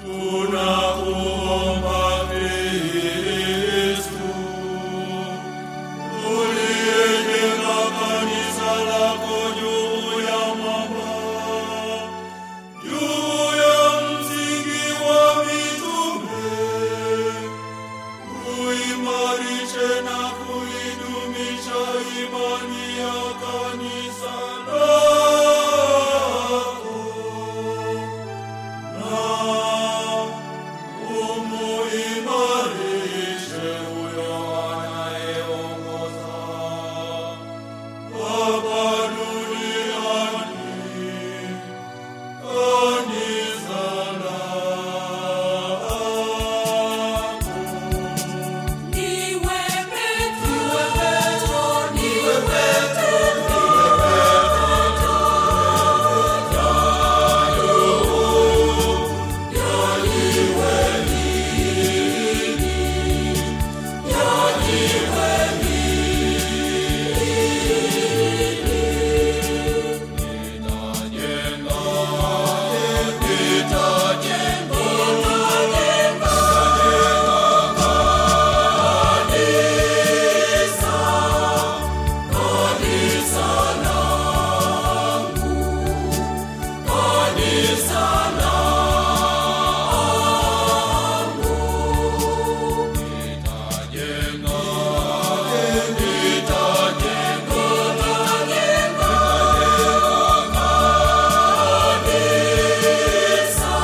Tunakuomba Kristu, uliyejenga kanisa lako juu ya mwamba, juu ya msingi wa mitume, uimarishe na kuidumisha imani ya kanisa lako na umuimarishe huyo anayeongoza hapa duniani kanisa lako. Niwe Petro, niwe Petro, Nitajenga, nitajenga, kanisa langu, kanisa langu. Nitajenga, nitajenga, kanisa,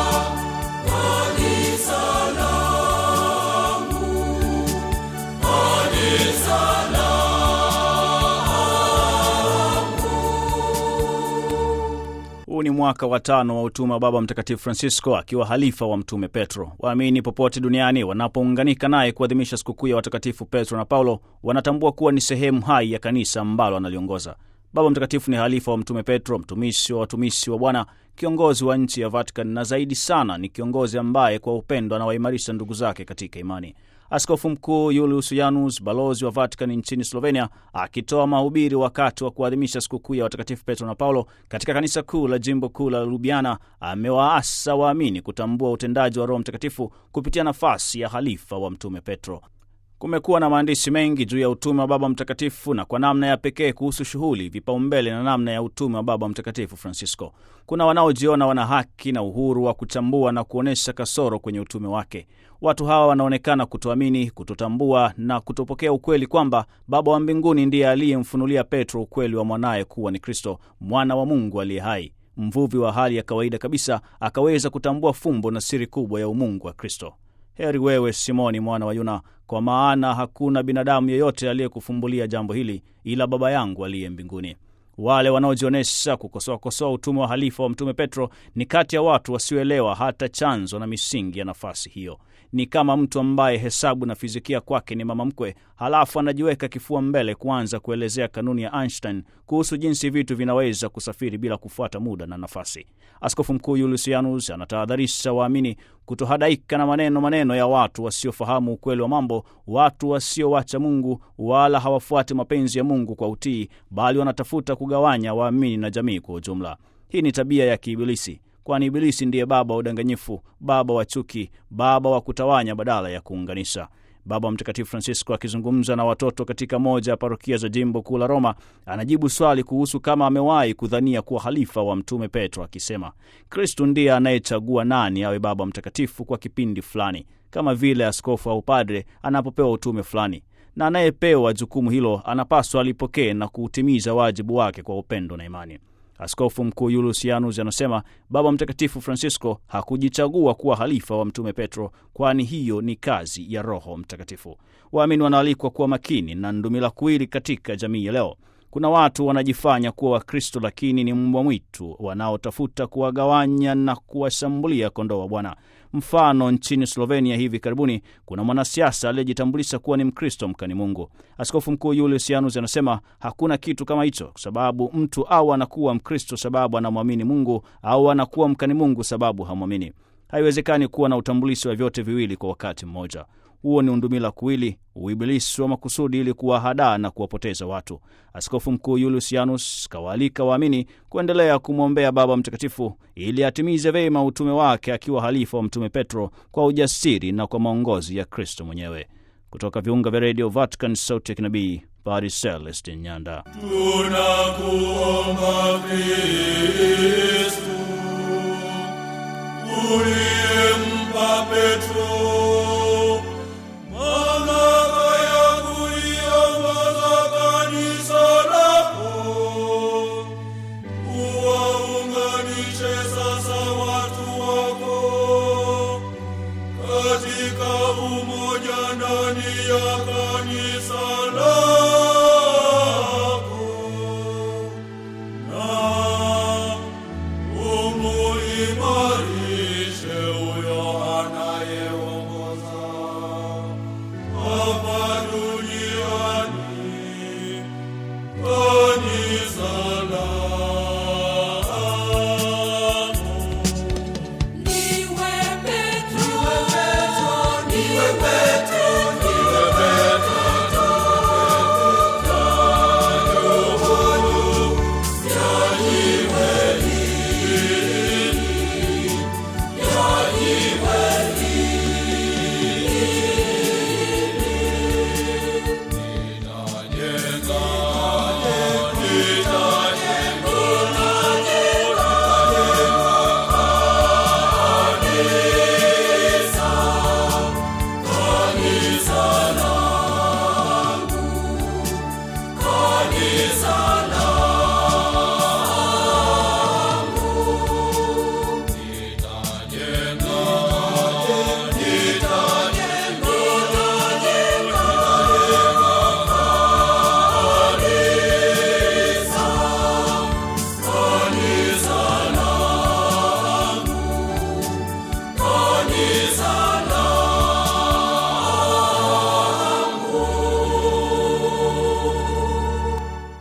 kanisa langu, kanisa Huu ni mwaka wa tano wa utume wa Baba Mtakatifu Francisco akiwa halifa wa Mtume Petro. Waamini popote duniani wanapounganika naye kuadhimisha sikukuu ya watakatifu Petro na Paulo wanatambua kuwa ni sehemu hai ya kanisa ambalo analiongoza. Baba Mtakatifu ni halifa wa Mtume Petro, mtumishi wa watumishi wa Bwana, kiongozi wa nchi ya Vatican na zaidi sana ni kiongozi ambaye kwa upendo anawaimarisha ndugu zake katika imani. Askofu Mkuu Julius Janus, balozi wa Vatican nchini Slovenia, akitoa mahubiri wakati wa kuadhimisha sikukuu ya watakatifu Petro na Paulo katika kanisa kuu la jimbo kuu la Ljubljana, amewaasa waamini kutambua utendaji wa Roho Mtakatifu kupitia nafasi ya halifa wa Mtume Petro. Kumekuwa na maandishi mengi juu ya utume wa Baba Mtakatifu na kwa namna ya pekee kuhusu shughuli, vipaumbele na namna ya utume wa Baba Mtakatifu Francisco. Kuna wanaojiona wana haki na uhuru wa kuchambua na kuonyesha kasoro kwenye utume wake. Watu hawa wanaonekana kutoamini, kutotambua na kutopokea ukweli kwamba Baba wa mbinguni ndiye aliyemfunulia Petro ukweli wa mwanaye kuwa ni Kristo, mwana wa Mungu aliye hai. Mvuvi wa hali ya kawaida kabisa akaweza kutambua fumbo na siri kubwa ya umungu wa Kristo. Heri wewe Simoni mwana wa Yuna, kwa maana hakuna binadamu yeyote aliyekufumbulia jambo hili ila Baba yangu aliye mbinguni. Wale wanaojionyesha kukosoakosoa utume wa halifa wa Mtume Petro ni kati ya watu wasioelewa hata chanzo na misingi ya nafasi hiyo. Ni kama mtu ambaye hesabu na fizikia kwake ni mama mkwe, halafu anajiweka kifua mbele kuanza kuelezea kanuni ya Einstein kuhusu jinsi vitu vinaweza kusafiri bila kufuata muda na nafasi. Askofu Mkuu Julius Janus anatahadharisha waamini kutohadaika na maneno maneno ya watu wasiofahamu ukweli wa mambo, watu wasiowacha Mungu wala hawafuati mapenzi ya Mungu kwa utii, bali wanatafuta kugawanya waamini na jamii kwa ujumla. Hii ni tabia ya kiibilisi, kwani Ibilisi ndiye baba wa udanganyifu, baba wa chuki, baba wa kutawanya badala ya kuunganisha. Baba Mtakatifu Francisco akizungumza na watoto katika moja ya parokia za jimbo kuu la Roma anajibu swali kuhusu kama amewahi kudhania kuwa halifa wa Mtume Petro, akisema Kristu ndiye anayechagua nani awe Baba Mtakatifu kwa kipindi fulani, kama vile askofu au padre anapopewa utume fulani, na anayepewa jukumu hilo anapaswa alipokee na kuutimiza wajibu wake kwa upendo na imani. Askofu Mkuu Julius Janus anasema Baba Mtakatifu Francisco hakujichagua kuwa halifa wa Mtume Petro, kwani hiyo ni kazi ya Roho Mtakatifu. Waamini wanaalikwa kuwa makini na ndumila kuwili katika jamii ya leo. Kuna watu wanajifanya kuwa Wakristo lakini ni mbwa mwitu wanaotafuta kuwagawanya na kuwashambulia kondoo wa Bwana. Mfano, nchini Slovenia hivi karibuni kuna mwanasiasa aliyejitambulisha kuwa ni Mkristo mkani Mungu. Askofu Mkuu Julius Janus anasema hakuna kitu kama hicho, kwa sababu mtu au anakuwa Mkristo sababu anamwamini Mungu au anakuwa mkani Mungu sababu hamwamini. Haiwezekani kuwa na utambulisho wa vyote viwili kwa wakati mmoja. huo ni undumila kuwili, uibilisi wa makusudi ili kuwahadaa na kuwapoteza watu. Askofu Mkuu Yulius kawaalika waamini kuendelea kumwombea Baba Mtakatifu ili atimize vema utume wake akiwa halifa wa Mtume Petro kwa ujasiri na kwa maongozi ya Kristo mwenyewe. Kutoka viunga vya redio Vatican, sauti ya kinabii, Padre Celestin Nyanda. Tunakuomba Kristu, uliyempa Petro mamlaka ya kuliongoza kanisa lako, uwaunganishe sasa watu wako katika umoja ndani ya kanisa lako na umuimarishe huyo anayeongoza hapa duniani kanisa lako. Niwe Petro, niwe Petro, niwe kanisa